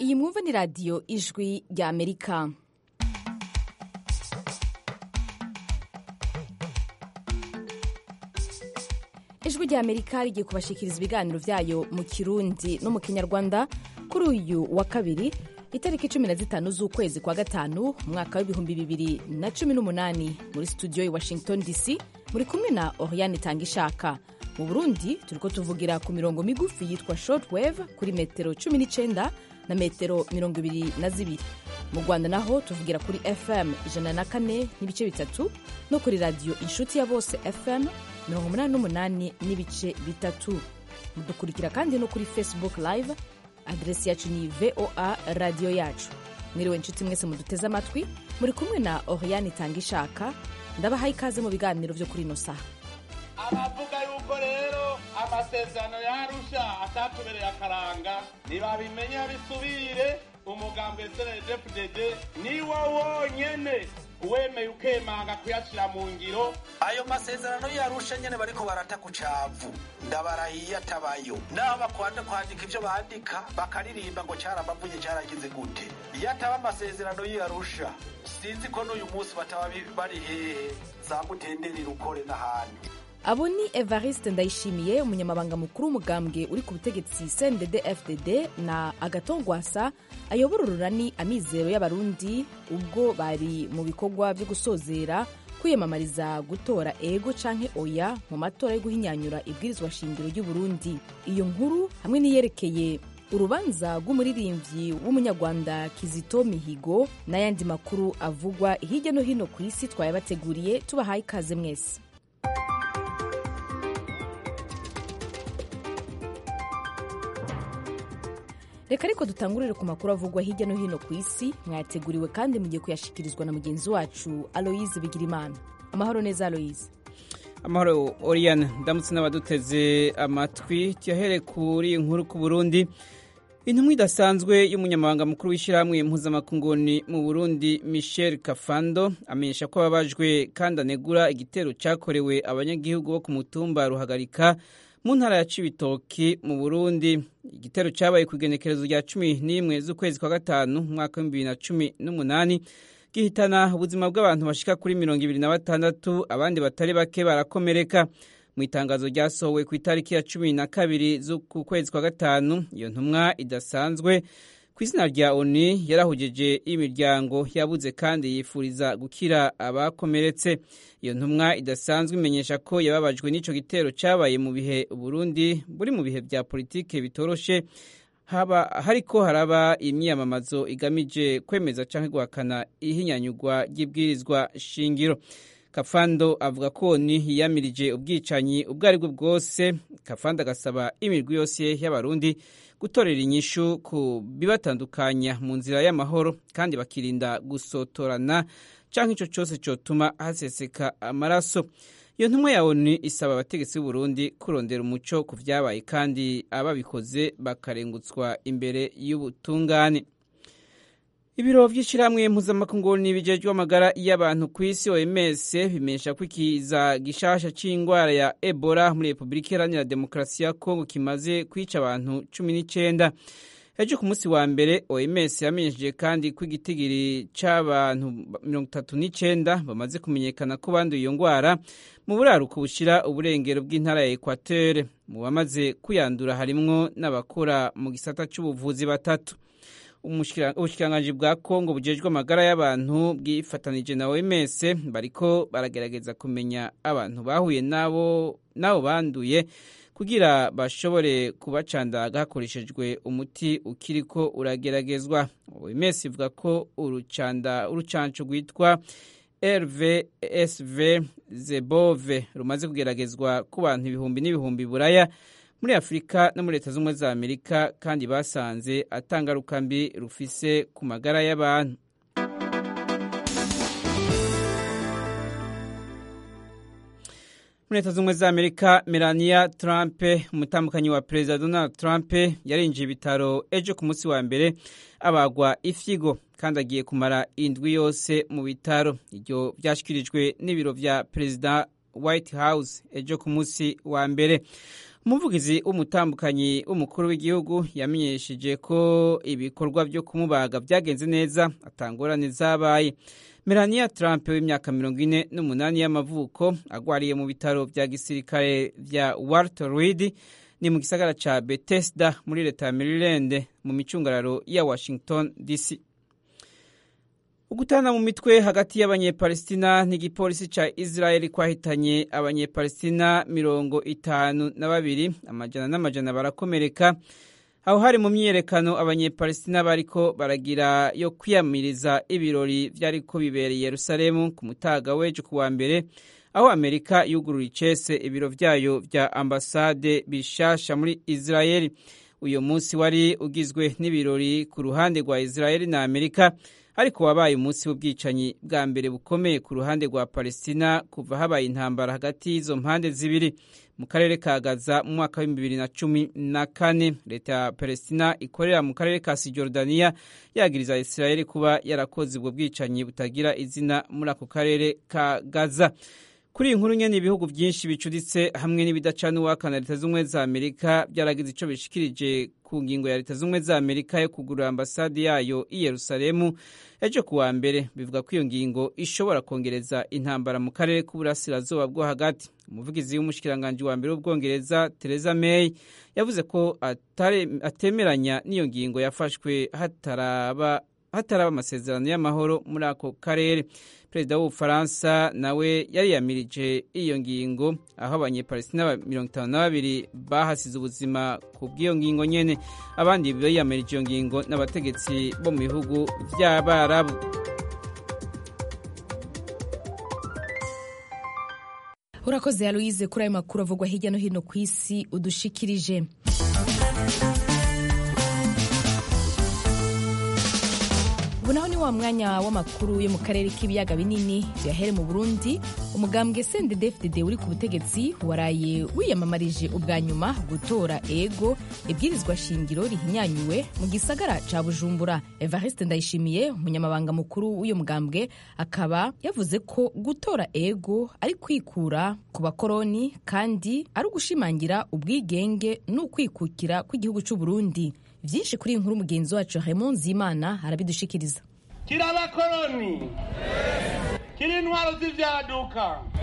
iyi mwumva ni radiyo ijwi rya amerika ijwi rya amerika rigiye kubashikiriza ibiganiro byayo mu kirundi no mu kinyarwanda kuri uyu wa kabiri itariki cumi na zitanu z'ukwezi kwa gatanu umwaka w'ibihumbi bibiri na cumi n'umunani muri studio i washington dc muri kumwe na oriane tangishaka mu burundi turiko tuvugira ku mirongo migufi yitwa shortwave kuri metero cumi n'icenda na metero mirongo ibiri na zibiri mu rwanda naho tuvugira kuri fm ijana na kane n'ibice bitatu no kuri radiyo inshuti ya bose fm mirongo umunani n'umunani n'ibice bitatu mudukurikira kandi no kuri facebook live aderesi yacu ni voa radiyo yacu mwiriwe inshuti mwese muduteze amatwi muri kumwe na oriane tangishaka ndabahaye ikaze mu biganiro vyo kuri ino saha abavuga yuko rero amasezerano yarusha atatubereye akaranga ntibabimenya bisubire umugambwe snedfdd niwo wonyene uwemeye ukemanga kuyashira mu ngiro ayo masezerano yarusha nyene bariko barata ku cavu ndabarahiye atabayo naho bakwanda kwandika ivyo bandika bakaririmba ngo carabavuye caragize gute iyo ataba amasezerano yarusha sinzi ko n'uyu munsi bataba bari hehe za mutenderi rukore n'ahandi abo ni evariste ndayishimiye umunyamabanga mukuru w'umugambwe uri ku butegetsi cndd fdd na agatongwasa ayobora ururani amizero y'abarundi ubwo bari mu bikorwa byo gusozera kwiyamamariza gutora ego canke oya mu matora yo guhinyanyura ibwirizwa shingiro ry'uburundi iyo nkuru hamwe n'iyerekeye urubanza rw'umuririmbyi w'umunyarwanda kizito mihigo n'ayandi makuru avugwa hirya no hino ku isi twayabateguriye tubahaye ikaze mwese reka ariko dutangurire ku makuru avugwa hirya no hino ku isi mwayateguriwe kandi mugiye kuyashikirizwa na mugenzi wacu aloyize bigirimana amahoro neza aloyize amahoro oriane ndamutse n'abaduteze amatwi tuyahere kuri inkuru ku burundi intumwa idasanzwe y'umunyamabanga mukuru w'ishyirahamwe impuzamakunguni mu burundi michel kafando amenyesha ko ababajwe kandi anegura igitero cyakorewe abanyagihugu bo ku mutumba ruhagarika mu ntara ya cibitoki mu burundi igitero cyabaye ku igenekerezo rya cumi n'imwe z'ukwezi kwa gatanu umwaka w'ibihumbi bibiri na cumi n'umunani gihitana ubuzima bw'abantu bashika kuri mirongo ibiri na batandatu abandi batari bake barakomereka mu itangazo ryasohowe ku itariki ya cumi na kabiri z'uku kwezi kwa gatanu iyo ntumwa idasanzwe ku izina rya oni yarahujeje imiryango yabuze kandi yifuriza gukira abakomeretse iyo ntumwa idasanzwe imenyesha ko yababajwe n'ico gitero cyabaye mu bihe Burundi buri mu bihe vya politike bitoroshe haba hariko haraba imyiyamamazo igamije kwemeza canke guhakana ihinyanyurwa ry'ibwirizwa shingiro kafando avuga ko ni yiyamirije ubwicanyi ubwo ari bwo bwose kafando agasaba imirwi yose y'abarundi gutorera inyishu ku bibatandukanya mu nzira y'amahoro kandi bakirinda gusotorana canke ico cose cotuma haseseka amaraso iyo ntumwa ya onu isaba abategetsi b'uburundi kurondera umuco ku vyabaye kandi ababikoze bakarengutswa imbere y'ubutungane ibiro vy'ishirahamwe mpuzamakungu bijejwe amagara y'abantu ku isi oms bimenyesha ko ikiza gishasha c'ingwara ya ebola muri repubulika iharanira demokarasi ya kongo kimaze kwica abantu cumi n'icenda ejo ku munsi wa mbere oms yamenyesheje kandi ko igitigiri c'abantu mirongo itatu n'icenda bamaze kumenyekana ko banduye iyo ngwara mu buraruko bushira uburengero bw'intara ya ekwatere mu bamaze kuyandura harimwo n'abakora mu gisata c'ubuvuzi batatu ubushikiranganji bwa kongo bujejwe amagara y'abantu bwifatanije na oms bariko baragerageza kumenya abantu bahuye nabo nabo banduye kugira bashobore kubacandaga hakoreshejwe umuti ukiriko urageragezwa oms ivuga ko urucanda urucanco rwitwa rvsv zebove rumaze kugeragezwa ku bantu ibihumbi n'ibihumbi buraya muri afurika no muri leta z'ubumwe za amerika kandi basanze atangaruka mbi rufise ku magara y'abantu muri leta z'ubumwe za amerika melania trump umutambukanyi wa perezida donald trump yarinjiye ibitaro ejo ku munsi wa mbere abagwa ifyigo kandi agiye kumara indwi yose mu bitaro ibyo byashyikirijwe n'ibiro vya perezida white house ejo ku munsi wa mbere umuvugizi w'umutambukanyi w'umukuru w'igihugu yamenyesheje ko ibikorwa byo kumubaga byagenze neza atangorane zabaye melania trump w'imyaka mirongo ine n'umunani y'amavuko agwariye mu bitaro bya gisirikare bya walter reed ni mu gisagara ca bethesda muri leta ya maryland mu micungararo ya washington dc ugutana mu mitwe hagati y'abanyepalestina n'igipolisi ca israeli kwahitanye abanyepalestina mirongo itanu na babiri amajana n'amajana barakomereka aho hari mu myiyerekano abanyepalestina bariko baragira yo kwiyamiriza ibirori vyariko bibereye yerusalemu ku mutaga w'ejo ku wa mbere aho amerika yugurura icese ibiro vyayo vya ambasade bishasha muri israeli uyu munsi wari ugizwe n'ibirori ku ruhande rwa israeli na amerika ariko wabaye umunsi w'ubwicanyi bwa mbere bukomeye ku ruhande rwa palestina kuva habaye intambara hagati y'izo mpande zibiri mu karere ka gaza mu mwaka w'ibihumbi bibiri na cumi na kane leta ya palestina ikorera mu karere ka sijordaniya yagiriza israeli kuba yarakoze ubwo bwicanyi butagira izina muri ako karere ka gaza kuri iyi nkuru nyene ibihugu vyinshi bicuditse hamwe n'ibidacana uwakana leta z'ubumwe za amerika byaragize ico bishikirije ku ngingo ya leta z'ubumwe za amerika yo kugurura ambasade yayo i yerusalemu ejo ku wa mbere bivuga ko iyo ngingo ishobora kongereza intambara mu karere k'uburasirazuba bwo hagati umuvugizi w'umushikiranganji wa mbere w'ubwongereza theresa may yavuze ko atemeranya n'iyo ngingo yafashwe hataraba hataraba amasezerano y'amahoro muri ako karere perezida w'ubufaransa nawe yariyamirije iyo ngingo aho abanyepalestina mirongo itanu na babiri bahasize ubuzima ku bw'iyo ngingo nyene abandi biyamirije iyo ngingo n'abategetsi bo mu bihugu vy'abarabu urakoze aloise kuri ayo makuru avugwa hirya no hino ku isi udushikirije ubu naho ni wa mwanya w'amakuru yo mu karere k'ibiyaga binini tuyahere mu burundi umugambwe sendedefdede uri ku butegetsi waraye wiyamamarije ubwa nyuma gutora ego ibwirizwa shingiro rihinyanyuwe mu gisagara ca bujumbura evariste ndayishimiye umunyamabanga mukuru w'uyo mugambwe akaba yavuze ko gutora ego ari kwikura ku bakoroni kandi ari ugushimangira ubwigenge n'ukwikukira kw'igihugu c'uburundi byinshi kuri iyi nkuru mugenzi wacu Raymond Zimana arabidushikiriza kiri abakoroni kiri intwaro z'ivyaduka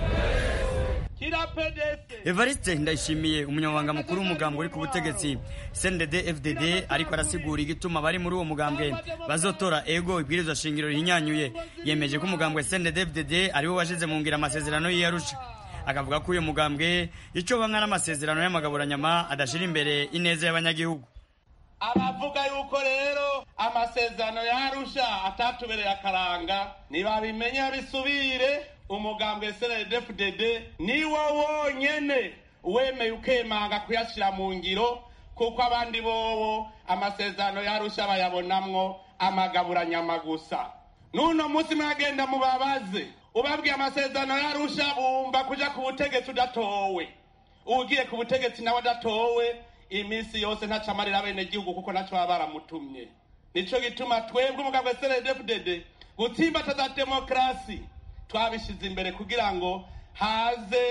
kiri apedese evariste ndayishimiye umunyamabanga mukuru w'umugambwe uri ku butegetsi cndd fdd ariko arasigura igituma bari muri uwo mugambwe bazotora ego ibwirizwa shingiro rihinyanyuye yemeje ko umugambwe cndd fdd ariwo washize mu ngira amasezerano y'iyarusha akavuga ko uyu mugambwe ico bamwe n'amasezerano y'amagaburanyama adashira imbere ineza y'abanyagihugu abavuga yuko rero amasezerano yarusha atatubereye akaranga ntibabimenya bisubire umugambwe snddfdd niwo wonyene wemeye ukemanga kuyashyira mu ngiro kuko abandi bobo amasezerano yarusha bayabonamwo amagaburanyama gusa n'uno munsi mwagenda mubabaze ubabwiye amasezerano yarusha bumva kuja ku butegetsi udatowe ugiye ku butegetsi nawe adatowe iminsi yose ntaco amarira abenegihugu kuko naco baba baramutumye nico gituma twebwe umugambwe snddfdd gutsimbataza demokarasi twabishize imbere kugira ngo haze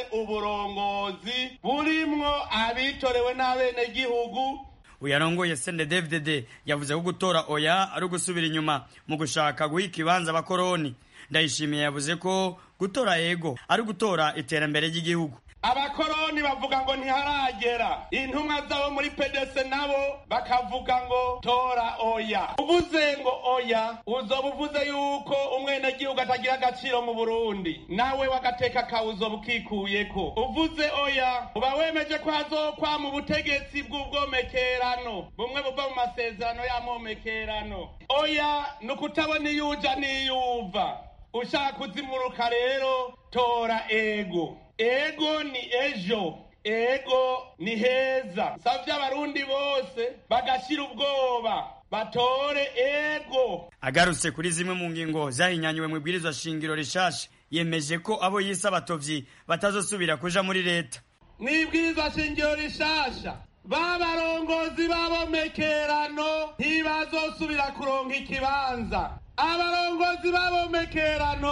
uburongozi burimwo abitorewe n'abenegihugu uyarongoye cndd yavuze ko gutora oya ari ugusubira inyuma mu gushaka guha ikibanza abakoroni ndayishimiye yavuze ko gutora ego ari ugutora iterambere ry'igihugu abakoroni bavuga ngo ntiharagera intumwa zabo muri pedese nabo bakavuga ngo tora oya uvuze ngo oya uzoba uvuze yuko umwenegihugu atagira agaciro mu burundi nawe wagateka kawe uzoba ukikuyeko uvuze oya uba wemeje ko hazokwa mu butegetsi bw'ubwomekerano bumwe buva mu masezerano y'amomekerano oya ni ukutabona iyo uja n'iyuva ushaka kuzimuruka rero tora ego ego ni ejo ego ni heza savye abarundi bose bagashira ubwoba batore ego agarutse kuri zimwe mu ngingo zahinyanyuwe mu ibwirizwa shingiro rishasha yemeje ko abo yise abatovyi batazosubira kuja muri leta mwibwirizwa shingiro rishasha babarongozi b'abomekerano ntibazosubira kuronka ikibanza abarongozi b'abomekerano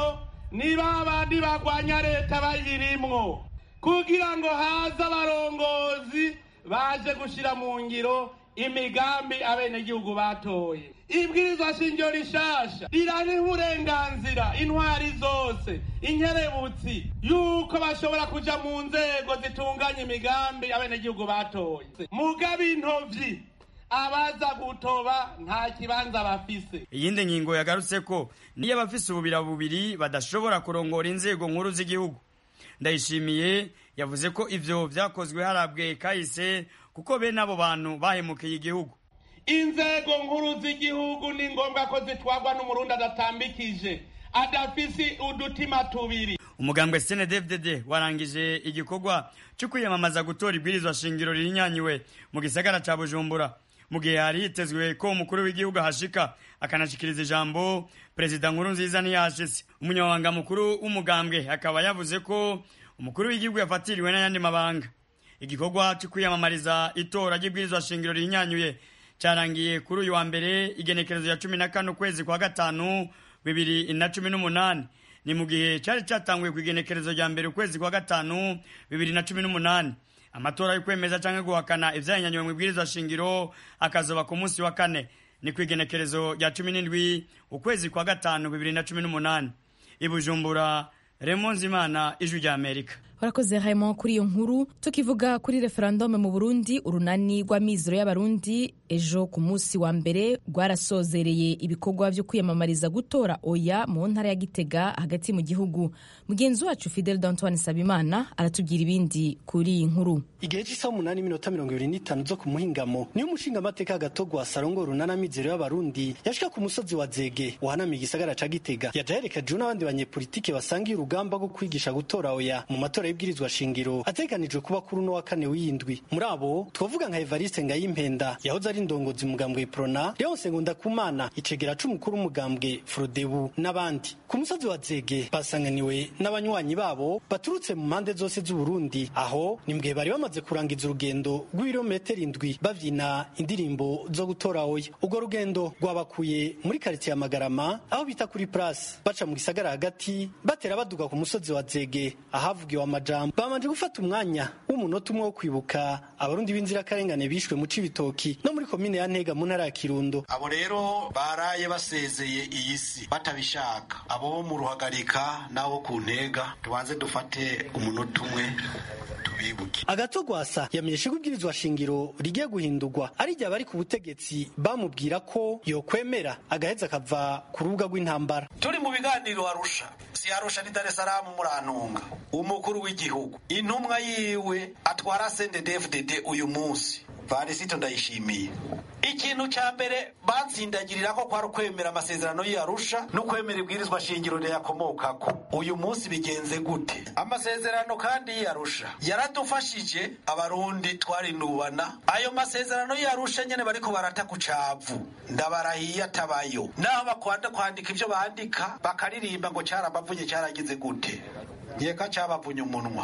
ni ba bandi bagwanya leta bayirimwo kugira ngo haze abarongozi baje gushira mu ngiro imigambi abenegihugu batoye ibwirizwa shingiro rishasha rirariha uburenganzira intwari zose inkerebutsi yuko bashobora kuja mu nzego zitunganya imigambi abenegihugu batoye mugabo intovyi abaza gutoba nta kibanza bafise iyindi ngingo yagarutse ko niyo abafise ububira bubiri badashobora kurongora inzego nkuru z'igihugu ndayishimiye yavuze ko ivyo vyakozwe harabwe kahise kuko bene abo bantu bahemukiye igihugu inzego nkuru z'igihugu ni ngombwa ko zitwarwa n'umurundi adatambikije adafise udutima tubiri umugambwe snedfdd warangije igikorwa cyo kwiyamamaza gutora ibwirizwa shingiro ririnyanyiwe mu gisagara ca bujumbura mu gihe hari hitezwe ko umukuru w'igihugu ahashika akanashikiriza ijambo perezida nkuru nziza ntiyashitse umunyamabanga mukuru w'umugambwe akaba yavuze ko umukuru w'igihugu yafatiriwe n'ayandi mabanga igikorwa cyo kwiyamamariza itora ry'ibwirizwa shingiro rihinyanyuye cyarangiye kuri uyu wa mbere igenekerezo ya cumi na kane ukwezi kwa gatanu bibiri na cumi n'umunani ni mu gihe cyari cyatanguye ku igenekerezo rya mbere ukwezi kwa gatanu bibiri na cumi n'umunani amatora yo kwemeza cyangwa guhakana ivyanyanywe mu ibwirizwa shingiro akazoba ku munsi wa kane ni ku igenekerezo rya cumi n'indwi ukwezi kwa gatanu bibiri na cumi n'umunani i bujumbura remonze imana ijwi rya amerika warakoze Raymond kuri iyo nkuru tukivuga kuri referendume mu burundi urunani rw'amizero y'abarundi ejo ku munsi wa mbere rwarasozereye ibikorwa byo kwiyamamariza gutora oya mu ntara ya gitega hagati mu gihugu mugenzi wacu fidel d'antoine sabimana aratubwira ibindi kuri iyi nkuru igihe cy'isaha umunani minota mirongo ibiri n'itanu zo ku muhingamo niyo umushingamateka gatogwa sarongo urunani amizero y'abarundi yashika ku musozi wa zege wahanamiye igisagara ca gitega yaja yerekejeho n'abandi banyepolitike basangiye urugamba rwo kwigisha gutora oya mu matora y'ibwirizwa shingiro ateganijwe kuba kuri uno wa kane w'indwi muri abo twavuga nka evariste ngayimpenda yahoze ari indongozi umugambwe prona leonse ngundakumana icegera c'umukuru w'umugambwe frodebu n'abandi ku musozi wa zege basanganiwe n'abanywanyi babo baturutse mu mpande zose z'uburundi aho ni mbwe bari bamaze kurangiza urugendo rw'ibirometero indwi bavyina indirimbo zo gutora oya urwo rugendo rwabakuye muri karitsiye ya magarama aho bita kuri place baca mu gisagara hagati batera baduga ku musozi wa zege ahavugiwe amajambo bamanje gufata umwanya w'umunota umwe wo kwibuka abarundi b'inzirakarengane bishwe mu cibitoki no muri komine ya ntega mu ntara ya kirundo abo rero baraye basezeye iyi si batabishaka abo bo mu ruhagarika n'abo ku ntega tubanze dufate umunota umwe tubibuke agatogwasa yamenyeshe ko ibwirizwa shingiro rigiye guhindurwa ari igihe abari ku butegetsi bamubwira ko yokwemera agaheza akava ku rubuga rw'intambara turi mu biganiro arusha si arusha ni dar es salaam murantunga umukuru w'igihugu intumwa yiwe atwara sendedefdd uyu munsi varisito ndayishimiye ikintu ca mbere batsindagirira ko kwari ukwemera amasezerano y'arusha no kwemera ibwirizwa shingiro riyakomokako uyu munsi bigenze gute amasezerano kandi y'arusha yaradufashije abarundi twarinubana ayo masezerano y'arusha nyene bariko barata ku cavu ndabarahiye atabayo naho bakwanda kwandika ivyo bandika bakaririmba ngo carabavunye caragize gute yeka cabavunye umunwa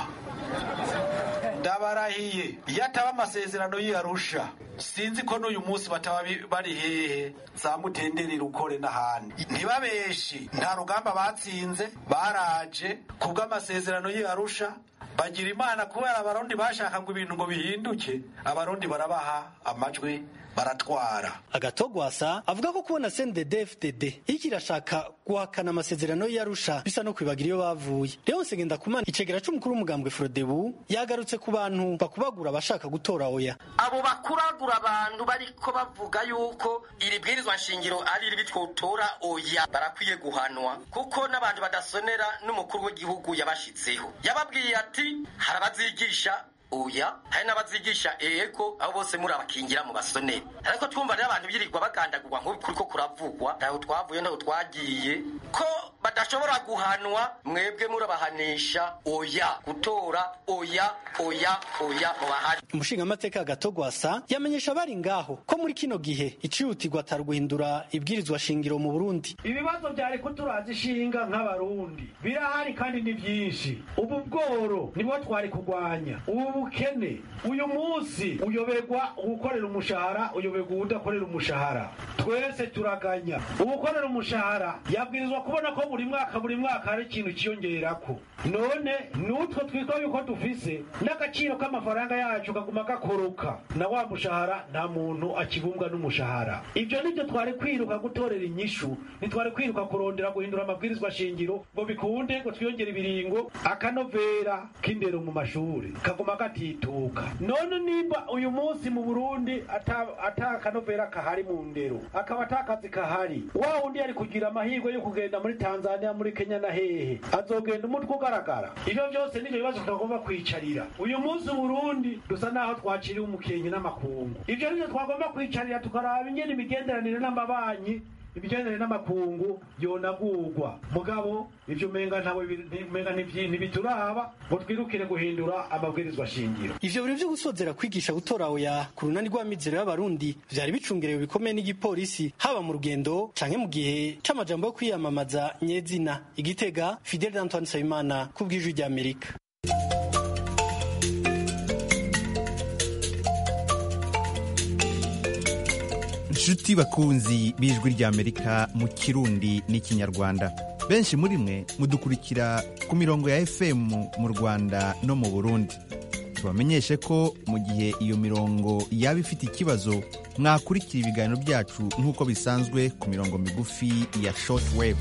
ndabarahiye iyo ataba amasezerano y'arusha sinzi ko n'uyu munsi bataba bari hehe za mutenderi rukore n'ahandi ntibabeshi nta rugamba batsinze baraje kubw'amasezerano y'arusha bagira imana kubera abarundi bashaka ngo ibintu ngo bihinduke abarundi barabaha amajwi baratwara agatogwasa avuga ko kubona CNDD-FDD iki irashaka guhakana amasezerano y'Arusha bisa no kwibagira iyo bavuye Leonce Ngendakumana icegera c'umukuru w'umugambwe Frodebu yagarutse ku bantu bakubagura abashaka gutora oya abo bakuragura abantu bariko bavuga yuko iri bwirizwa nshingiro ari ribi twotora oya barakwiye guhanwa kuko n'abantu badasonera n'umukuru w'igihugu yabashitseho yababwiye ati hari abazigisha oya hari n'abazigisha ego abo bose muri abakingira mu basoneri ariko twumva rero abantu birirwa bagandagurwa nk'ubu kuriko kuravugwa ntaho twavuye ntaho twagiye ko badashobora guhanwa mwebwe murabahanisha oya gutora oya oya oya mubahari umushingamateka agatogwasa yamenyesha abari ngaho ko muri kino gihe icihutirwa atari guhindura ibwirizwa shingiro mu burundi ibibazo byari kuturaza ishinga nk'abarundi birahari kandi ni byinshi ubu bworo nibwo twari kurwanya ubu bukene uyu munsi uyoberwa ugukorera umushahara uyoberwa udakorera umushahara twese turaganya ugukorera umushahara yabwirizwa kubona ko buri mwaka buri mwaka hari ikintu kiyongerako none n'utwo twitwa yuko dufise n'agaciro k'amafaranga yacu kaguma gakoroka na wa mushahara nta muntu akibumbwa n'umushahara ibyo nibyo twari kwiruka gutorera inyishu ntitwari kwiruka kurondera guhindura amabwirizwa shingiro ngo bikunde ngo twiyongere ibiringo akanovera k'indero mu mashuri kaguma gatituka none nimba uyu munsi mu burundi ata ata kanovera kahari mu ndero akaba ata kazi kahari wa wundi yari kugira amahirwe yo kugenda muri tanzania muri kenya na hehe azogenda umutwe ugaragara ivyo vyose nivyo bibazo tutagomba kwicarira uyu munsi uburundi dusa naho twaciriwe umukenke n'amakungu ivyo nivyo twagomba kwicarira tukaraba ingene imigenderanire n'amabanyi imigenderanire n'amakungu yonagurwa mugabo ivyo umenga ntawe umenga ntibituraba ngo twirukire guhindura amabwirizwa shingiro ivyo biro vyo gusozera kwigisha gutora oya ku runani rw'amizero y'abarundi vyari bicungerewe bikomeye n'igipolisi haba mu rugendo canke mu gihe c'amajambo yo kwiyamamaza nyezina igitega fidel antoine nsabimana ku bw'ijwi ry'amerika inshuti bakunzi b'ijwi ry'amerika mu kirundi n'ikinyarwanda benshi muri mwe mudukurikira ku mirongo ya fm mu rwanda no mu burundi tubamenyeshe ko mu gihe iyo mirongo yaba ifite ikibazo mwakurikira ibiganiro byacu nk'uko bisanzwe ku mirongo migufi ya shortwave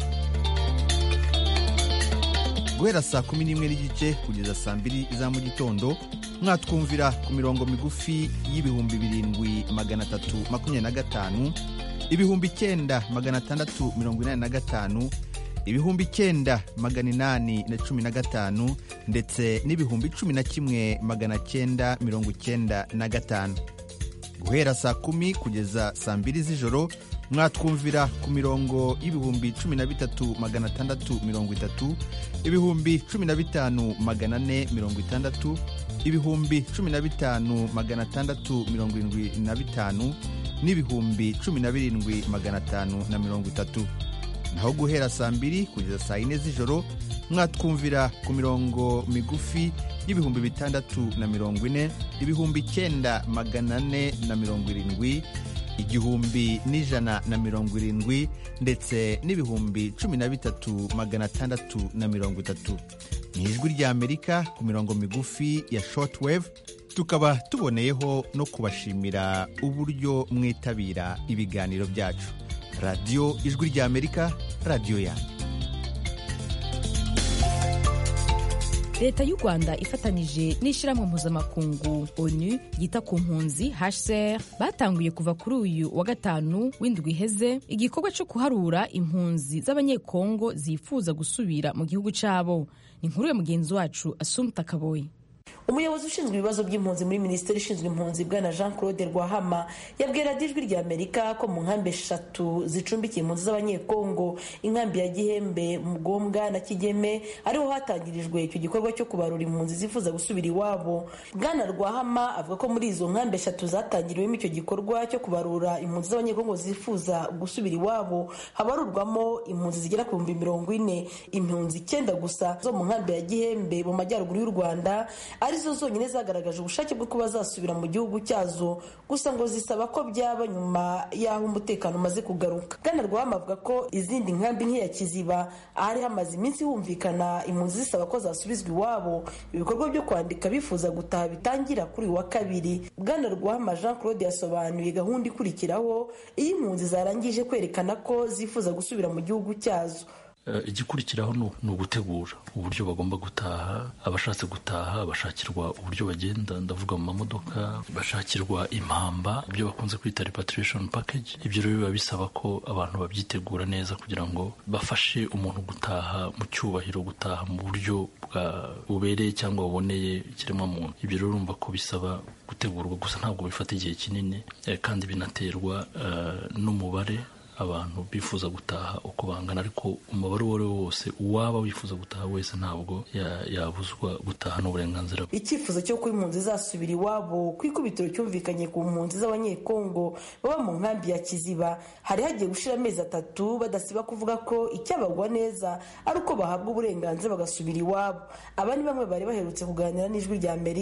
guhera saa kumi n'imwe n'igice kugeza saa mbiri za mu gitondo mwatwumvira ku mirongo migufi y'ibihumbi birindwi magana atatu makumyabiri na gatanu ibihumbi icyenda magana atandatu mirongo inani na gatanu ibihumbi icyenda magana inani na cumi na gatanu ndetse n'ibihumbi cumi na kimwe magana cyenda mirongo icyenda na gatanu guhera saa kumi kugeza saa mbiri z'ijoro mwatwumvira ku mirongo y'ibihumbi cumi na bitatu magana atandatu mirongo itatu ibihumbi cumi na bitanu magana ane mirongo itandatu ibihumbi cumi na bitanu magana atandatu mirongo irindwi na bitanu n'ibihumbi cumi na birindwi magana atanu na mirongo itatu naho guhera saa mbiri kugeza saa yine z'ijoro mwatwumvira ku mirongo migufi y'ibihumbi bitandatu na mirongo ine ibihumbi icyenda magana ane na mirongo irindwi igihumbi n'ijana na mirongo irindwi ndetse n'ibihumbi cumi na bitatu magana atandatu na mirongo itatu ni ijwi ry'amerika ku mirongo migufi ya shortwave tukaba tuboneyeho no kubashimira uburyo mwitabira ibiganiro byacu radiyo ijwi ry'amerika radiyo yanyu leta y'u rwanda ifatanyije n'ishyirahamwe mpuzamakungu onu yita ku mpunzi hcr batanguye kuva kuri uyu wa gatanu w'indwi iheze igikorwa cyo kuharura impunzi z'abanyekongo zifuza gusubira mu gihugu cyabo ni inkuru ya mugenzi wacu asumta kaboyi umuyobozi ushinzwe ibibazo by'impunzi muri minisiteri ishinzwe impunzi bwana jean claude rwahama yabwira ijwi rya amerika ko mu nkambi eshatu zicumbikiye impunzi z'abanyekongo inkambi ya gihembe mugombwa na kigeme ariho hatangirijwe icyo gikorwa cyo kubarura impunzi zifuza gusubira iwabo bwana rwahama avuga ko muri izo nkambi eshatu zatangiriwemo icyo gikorwa cyo kubarura impunzi z'abanyekongo zifuza gusubira iwabo habarurwamo impunzi zigera ku bihumbi mirongo ine impunzi icyenda gusa zo mu nkambi ya gihembe mu majyaruguru y'u rwanda arizo zonyine zagaragaje ubushake bwo kuba zasubira mu gihugu cyazo gusa ngo zisaba ko byaba nyuma y'aho umutekano umaze kugaruka bwana rwama avuga ko izindi nkambi nk'iya kiziba ahari hamaze iminsi humvikana impunzi zisaba ko zasubizwa iwabo ibikorwa byo kwandika bifuza gutaha bitangira kuri uyu wa kabiri bwana rwama jean claude yasobanuye gahunda ikurikiraho iyo impunzi zarangije kwerekana ko zifuza gusubira mu gihugu cyazo igikurikiraho ni ugutegura uburyo bagomba gutaha abashatse gutaha bashakirwa uburyo bagenda ndavuga mu mamodoka bashakirwa impamba ibyo bakunze kwita repatriation package ibyo rero biba bisaba ko abantu babyitegura neza kugira ngo bafashe umuntu gutaha mu cyubahiro gutaha mu buryo bubereye cyangwa buboneye ikiremwamuntu ibyo rero urumva ko bisaba gutegurwa gusa ntabwo bifata igihe kinini kandi binaterwa n'umubare abantu bifuza gutaha uko bangana ariko umubare uwo ari wo wose uwaba wifuza gutaha wese ntabwo yabuzwa gutaha n'uburenganzira bwe icyifuzo cyo kuba impunzi zasubira iwabo ku ikubitiro cyumvikanye ku mpunzi z'abanyekongo baba mu nkambi ya kiziba hari hagiye gushira amezi atatu badasiba kuvuga ko icyabagwa neza ari uko bahabwa uburenganzira bagasubira iwabo aba ni bamwe bari baherutse kuganira n'ijwi rya amerika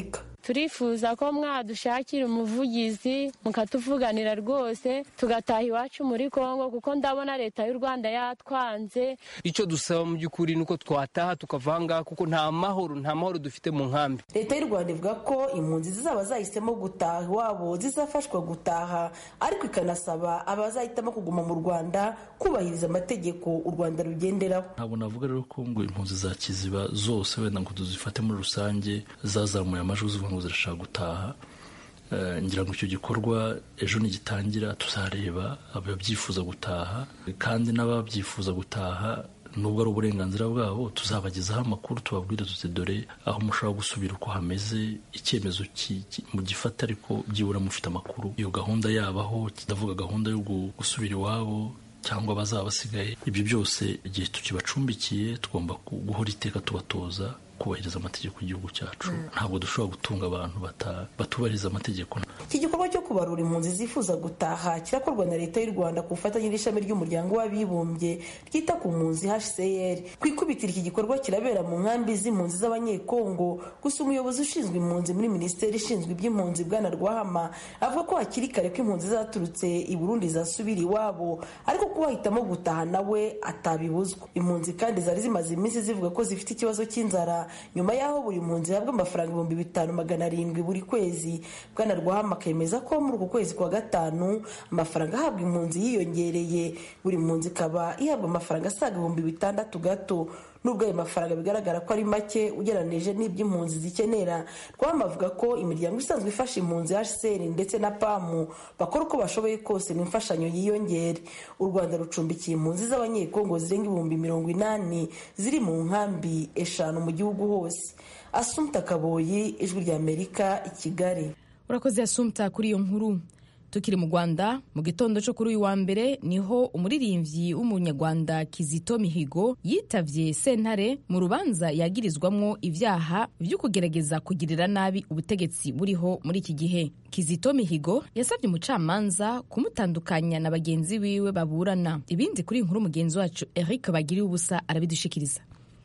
turifuza ko mwadushakira umuvugizi mukatuvuganira rwose tugataha iwacu muri kongo kuko ndabona leta y'u rwanda yatwanze icyo dusaba mu by'ukuri ni uko twataha tukava ngaha kuko nta mahoro nta mahoro dufite mu nkambi leta y'u rwanda ivuga ko impunzi zizaba zahisemo gutaha iwabo zizafashwa gutaha ariko ikanasaba abazahitamo kuguma mu rwanda kubahiriza amategeko u rwanda rugenderaho ntabwo navuga rero ko ngo impunzi za kiziba zose wenda ngo tuzifate muri rusange zazamuye amajwi zivuga ngo zirashaka gutaha ngira ngo icyo gikorwa ejo nigitangira tuzareba ababyifuza gutaha kandi n'ababyifuza gutaha nubwo ari uburenganzira bwabo tuzabagezaho amakuru tubabwire tuti dore aho mushobora gusubira uko hameze icyemezo mu gifata ariko byibura mufite amakuru iyo gahunda yabaho ndavuga gahunda yo gusubira iwabo cyangwa bazaba basigaye ibyo byose igihe tukibacumbikiye tugomba guhora iteka tubatoza kubahiriza amategeko y'igihugu cyacu ntabwo dushobora gutunga abantu batubahiriza amategeko iki gikorwa cyo kubarura impunzi zifuza gutaha kirakorwa na leta y'u rwanda ku bufatanye n'ishami ry'umuryango w'abibumbye ryita ku mpunzi hcr ku ikubitiro iki gikorwa kirabera mu nkambi z'impunzi z'abanyekongo gusa umuyobozi ushinzwe impunzi muri minisiteri ishinzwe iby'impunzi bwana rwahama avuga ko hakiri kare ko impunzi zaturutse i burundi zasubira iwabo ariko ko bahitamo gutaha nawe atabibuzwa impunzi kandi zari zimaze iminsi zivuga ko zifite ikibazo cy'inzara nyuma y'aho buri mpunzi ihabwa amafaranga ibihumbi bitanu magana arindwi buri kwezi bwana rwahama akemeza ko muri uku kwezi kwa gatanu amafaranga ahabwa impunzi yiyongereye buri mpunzi ikaba ihabwa amafaranga asaga ibihumbi bitandatu gato nubwo ayo mafaranga bigaragara ko ari make ugereranije n'ibyo impunzi zikenera rwahama avuga ko imiryango isanzwe ifasha impunzi hcr ndetse na pamu bakora uko bashoboye kose ngo imfashanyo yiyongere u rwanda rucumbikiye impunzi z'abanyekongo zirenga ibihumbi mirongo inani ziri mu nkambi eshanu mu gihugu hose asumta kaboyi ijwi ry'amerika i kigali urakoze asumta kuri iyo nkuru tukiri mu rwanda mu gitondo cyo kuri uyu wa mbere niho umuririmbyi w'umunyarwanda kizito mihigo yitavye sentare mu rubanza yagirizwamwo ibyaha byo kugerageza kugirira nabi ubutegetsi buriho muri iki gihe kizito mihigo yasabye umucamanza kumutandukanya na bagenzi biwe baburana ibindi kuri iyi nkuru mugenzi wacu eric bagiriye ubusa arabidushikiriza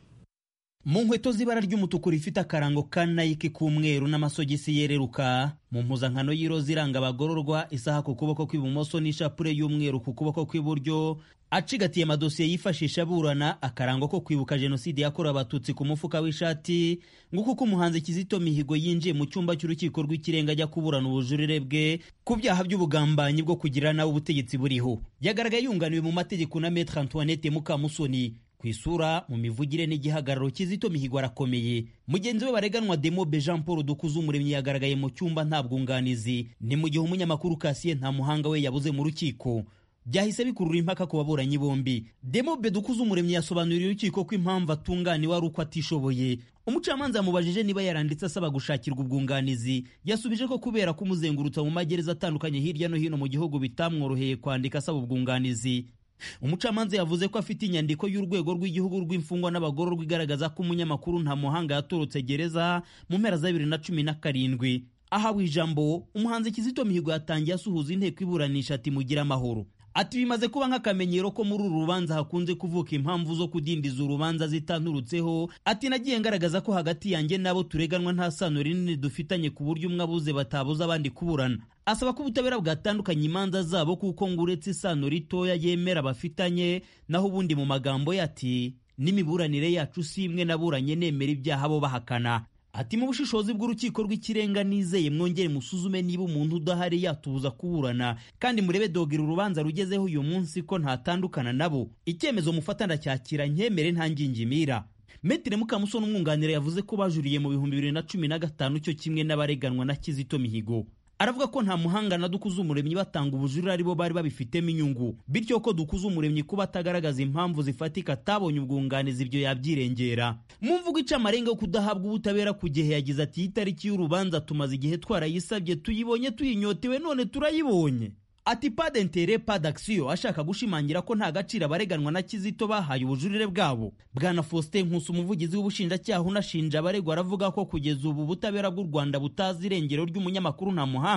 mu nkweto z'ibara ry'umutuku rifite akarango ka nayiki k'umweru n'amasogisi yereruka mu mpuzankano y'iroza iranga abagororwa isaha ku kuboko kw'ibumoso n'ishapure y'umweru ku kuboko kw'iburyo acigatiye amadosiye yifashisha aburana akarango ko kwibuka jenoside yakorewe abatutsi ku mufuka w'ishati nguko uko umuhanzi kizito mihigo yinjiye mu cyumba cy'urukiko rw'ikirenga ajya kuburana ubujurire bwe ku byaha by'ubugambanyi bwo kugira nawe ubutegetsi buriho yagaragaye yunganiwe mu mategeko na metre antoinette mukamusoni ku isura mu mivugire n'igihagararo kizito mihigo arakomeye mugenzi we bareganwa demobe jean paul dukuze umuremyi yagaragaye mu cyumba nta bwunganizi ni mu gihe umunyamakuru kasiye nta muhanga we yabuze mu rukiko byahise bikurura impaka ku baburanyi bombi demobe dukuze umuremyi yasobanuriye urukiko ko impamvu atunganiwe ari uko atishoboye umucamanza yamubajije niba yaranditse asaba gushakirwa ubwunganizi yasubije ko kubera kumuzengurutsa mu magereza atandukanye hirya no hino mu gihugu bitamworoheye kwandika asaba ubwunganizi umucamanza yavuze ko afite inyandiko y'urwego rw'igihugu rw'imfungwa n'abagororwa igaragaza ko umunyamakuru nta muhanga yatorotse gereza mu mpera za bibiri na cumi na karindwi ahawe ijambo umuhanzi kizito mihigo yatangiye asuhuza inteko iburanisha ati mugire amahoro ati bimaze kuba nk'akamenyero ko muri uru rubanza hakunze kuvuka impamvu zo kudindiza urubanza zitanturutseho ati nagiye ngaragaza ko hagati yanjye n'abo tureganwa nta sano rinini dufitanye ku buryo umwe abuze batabuza abandi kuburana asaba ko ubutabera bwatandukanya imanza zabo kuko ngo uretse isano ritoya yemera bafitanye naho ubundi mu magambo ye ati n'imiburanire yacu si imwe naburanye nemera ibyaha bo bahakana ati mu bushishozi bw'urukiko rw'ikirenga nizeye mwongere musuzume niba umuntu udahari yatubuza kuburana kandi murebe dogera urubanza rugezeho uyu munsi ko ntatandukana nabo icyemezo mufata ndacyakira nkemere nta ngingimira Metre Mukamusoni umwunganira yavuze ko bajuriye mu bihumbi bibiri na cumi na gatanu cyo kimwe n'abareganwa na Kizito Mihigo aravuga ko nta muhanga na dukuze umuremyi batanga ubujurire aribo bari babifitemo inyungu bityo ko dukuze umuremyi kuba atagaragaza impamvu zifatika atabonye ubwunganizi ibyo yabyirengera mu mvugo ica amarenga yo kudahabwa ubutabera ku gihe yagize ati itariki y'urubanza tumaze igihe twarayisabye tuyibonye tuyinyotewe none turayibonye ati pas d'interet pas d'action ashaka gushimangira ko nta gaciro abareganwa na kizito bahaye ubujurire bwabo bwana faustin nkusi umuvugizi w'ubushinjacyaha unashinja abaregwa aravuga ko kugeza ubu ubutabera bw'u rwanda butazi irengero ry'umunyamakuru nta muhanga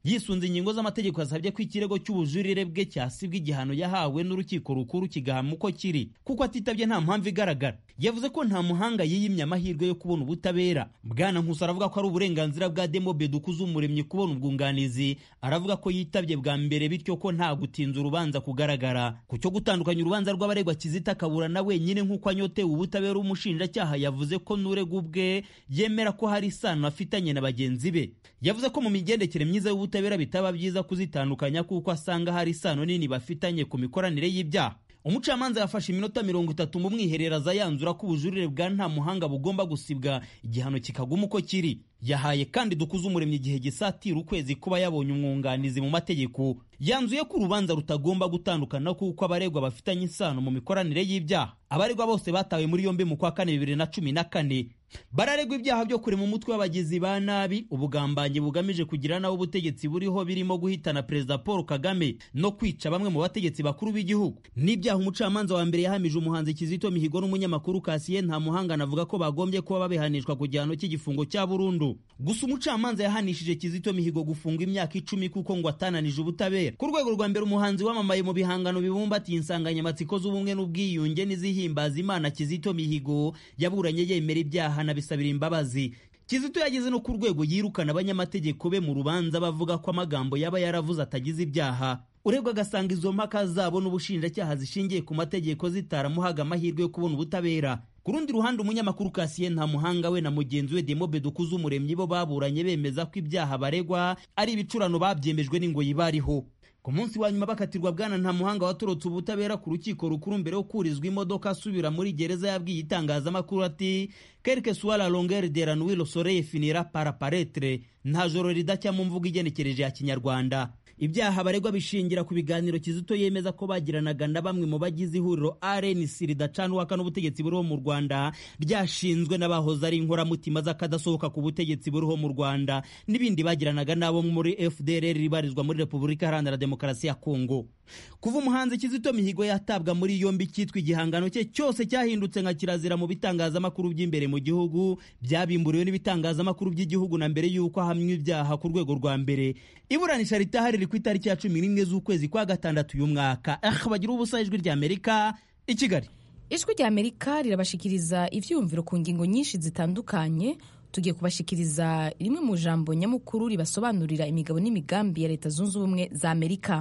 yisunze ingingo z'amategeko yasabye ko ikirego cy'ubujurire bwe cyasibwa igihano yahawe n'urukiko rukuru kigahama uko kiri kuko atitabye nta mpamvu igaragara yavuze ko nta muhanga yiyimye amahirwe yo kubona ubutabera bwana nkusi aravuga ko ari uburenganzira bwa demobe dukuze umuremyi kubona ubwunganizi aravuga ko yitabye bwa mbere bityo ko nta gutinza urubanza kugaragara ku cyo gutandukanya urubanza rw'abaregwa kizita kaburana wenyine nk'uko anyotewe ubutabera umushinjacyaha yavuze ko n'urega ubwe yemera ko hari isano afitanye na bagenzi be yavuze ko mu migendekere myiza y'ubutabera bitaba byiza kuzitandukanya kuko asanga hari isano nini bafitanye ku mikoranire y'ibyaha umucamanza yafashe iminota mirongo itatu mu mwiherero aza yanzura ko ubujurire bwa nta muhanga bugomba gusibwa igihano kikaguma uko kiri yahaye kandi dukuze umuremyi igihe gisatira ukwezi kuba yabonye umwunganizi mu mategeko yanzuye ko urubanza rutagomba gutandukana kuko abaregwa bafitanye isano mu mikoranire y'ibyaha abaregwa bose batawe muri yombi mu kwa kane bibiri na cumi na kane bararegwa ibyaha byo kurema umutwe w'abagizi ba nabi ubugambanyi bugamije kugira nawe ubutegetsi buriho birimo guhitana perezida paul kagame no kwica bamwe mu bategetsi bakuru b'igihugu n'ibyaha umucamanza wa mbere yahamije umuhanzi kizito mihigo n'umunyamakuru kasiye nta muhanga anavuga ko bagombye kuba babihanishwa ku gihano cy'igifungo cya burundu gusa umucamanza yahanishije kizito mihigo gufunga imyaka icumi kuko ngo atananije ubutabera ku rwego rwa mbere umuhanzi wamamaye mu bihangano bibumbatiye insanganyamatsiko z'ubumwe n'ubwiyunge n'izihimbaza imana kizito mihigo yaburanye yemera ibyaha anabisabira imbabazi kizito yageze no ku rwego yirukana abanyamategeko be mu rubanza bavuga ko amagambo yaba yaravuze atagize ibyaha uregwa agasanga izo mpaka zabo n'ubushinjacyaha zishingiye ku mategeko zitaramuhaga amahirwe yo kubona ubutabera ku rundi ruhande umunyamakuru kasiye nta muhanga we na mugenzi we demobe dukuze umuremyi bo baburanye bemeza ko ibyaha baregwa ari ibicurano babyemejwe n'ingoyi bariho ku munsi wa nyuma bakatirwa bwana nta muhanga watorotse ubutabera ku rukiko rukuru mbere yo kurizwa imodoka asubira muri gereza yabwiye itangazamakuru ati quelque soit la longueur de la nuit le soleil finira par apparaître nta joro ridacya mu mvugo igenekereje ya kinyarwanda ibyaha baregwa bishingira ku biganiro kizito yemeza ko bagiranaga na bamwe mu bagize ihuriro rnc ridacanwaka n'ubutegetsi buriho mu rwanda ryashinzwe n'abahoze ari inkoramutima z'akadasohoka ku butegetsi buriho mu rwanda n'ibindi bagiranaga n'abo muri fdr ribarizwa muri repubulika iharanira demokarasi ya kongo kuva umuhanzi kizito mihigo yatabwa muri yombi cyitwa igihangano cye cyose cyahindutse nka kirazira mu bitangazamakuru by'imbere mu gihugu byabimburiwe n'ibitangazamakuru by'igihugu na mbere y'uko ahamywa ibyaha ku rwego rwa mbere iburanisha ritahari riri ku itariki ya cumi n'imwe z'ukwezi kwa gatandatu uyu mwaka ah bagira ubusa ijwi ry'amerika i kigali ijwi ry'amerika rirabashikiriza ibyiyumviro ku ngingo nyinshi zitandukanye tugiye kubashikiriza rimwe mu jambo nyamukuru ribasobanurira imigabo n'imigambi ya leta zunze ubumwe za amerika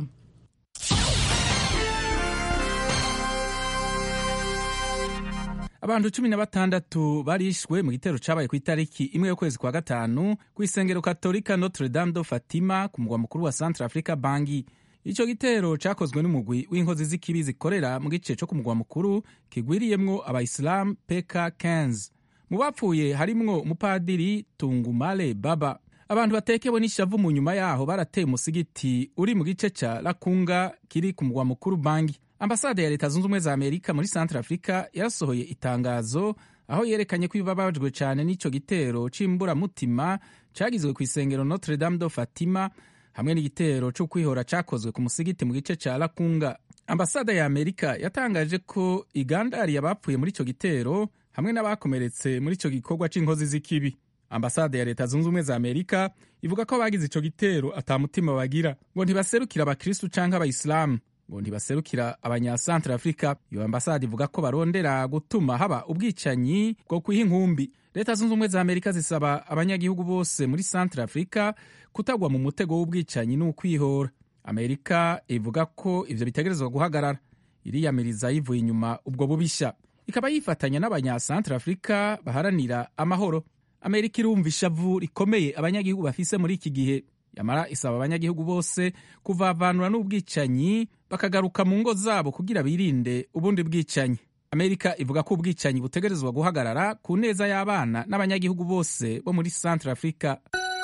abantu cumi na batandatu barishwe mu gitero cabaye ku itariki imwe y'ukwezi kwa gatanu ku isengero katolika notre dame do fatima ku mugwa mukuru wa centre africa bangi ico gitero cakozwe n'umugwi w'inkozi z'ikibi zikorera mu gice co ku mugwa mukuru kigwiriyemwo abayisilamu peka 15 mu bapfuye harimwo umupadiri tungumale baba abantu batekewe n'ishavu mu nyuma yaho barateye umusigiti uri mu gice ca lakunga kiri ku mugwa mukuru bangi ambasade ya leta zunze ubumwe za amerika muri centre africa yarasohoye itangazo aho yerekanye ko ibabajwe cyane n'ico gitero c'imburamutima cagizwe ku isengero notre dame do fatima hamwe n'igitero cyo kwihora cakozwe ku musigiti mu gice ca lakunga ambasade ya amerika yatangaje ko igandariye abapfuye muri ico gitero hamwe n'abakomeretse muri ico gikorwa c'inkozi z'ikibi ambasade ya leta zunze ubumwe za amerika ivuga ko abagize ico gitero ata mutima bagira ngo ntibaserukira abakristu canke abayisilamu ngo ntibaserukira abanyasantre afurika iyo ambasade ivuga ko barondera gutuma haba ubwicanyi bwo kwiha inkumbi leta zunze ubumwe za amerika zisaba abanyagihugu bose muri santre afurika kutagwa mu mutego w'ubwicanyi n'ukwihora amerika ivuga ko ivyo bitegerezwa guhagarara iriyamiriza yivuye inyuma ubwo bubisha ikaba yifatanya n'abanyasantre afurika baharanira amahoro amerika irumva ishavu rikomeye abanyagihugu bafise muri iki gihe yamara isaba abanyagihugu bose kuvavanura n'ubwicanyi bakagaruka mu ngo zabo kugira birinde ubundi bwicanyi amerika ivuga ko ubwicanyi butegerezwa guhagarara ku neza y'abana n'abanyagihugu bose bo muri centre africa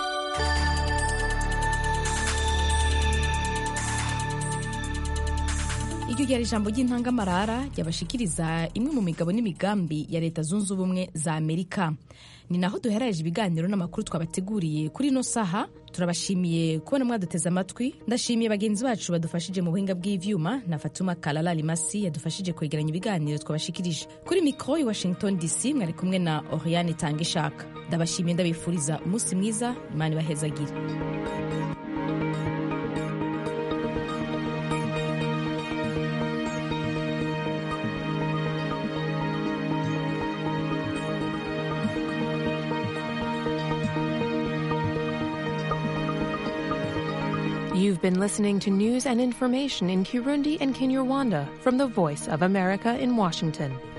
iryo ryari ijambo ry'intangamarara ryabashikiriza imwe mu migabo n'imigambi ya leta zunze ubumwe za amerika ni naho duheraje ibiganiro n'amakuru twabateguriye kuri ino saha turabashimiye kubona mwaduteze amatwi ndashimiye bagenzi bacu badufashije mu buhinga bw'ivyuma na fatuma kalala limasi yadufashije kwegeranya ibiganiro twabashikirije kuri mikoro i washington dc mwari kumwe na oriane tanga ishaka ndabashimiye ndabifuriza umunsi mwiza imana ibahezagire You've been listening to news and information in Kirundi and Kinyarwanda from the Voice of America in Washington.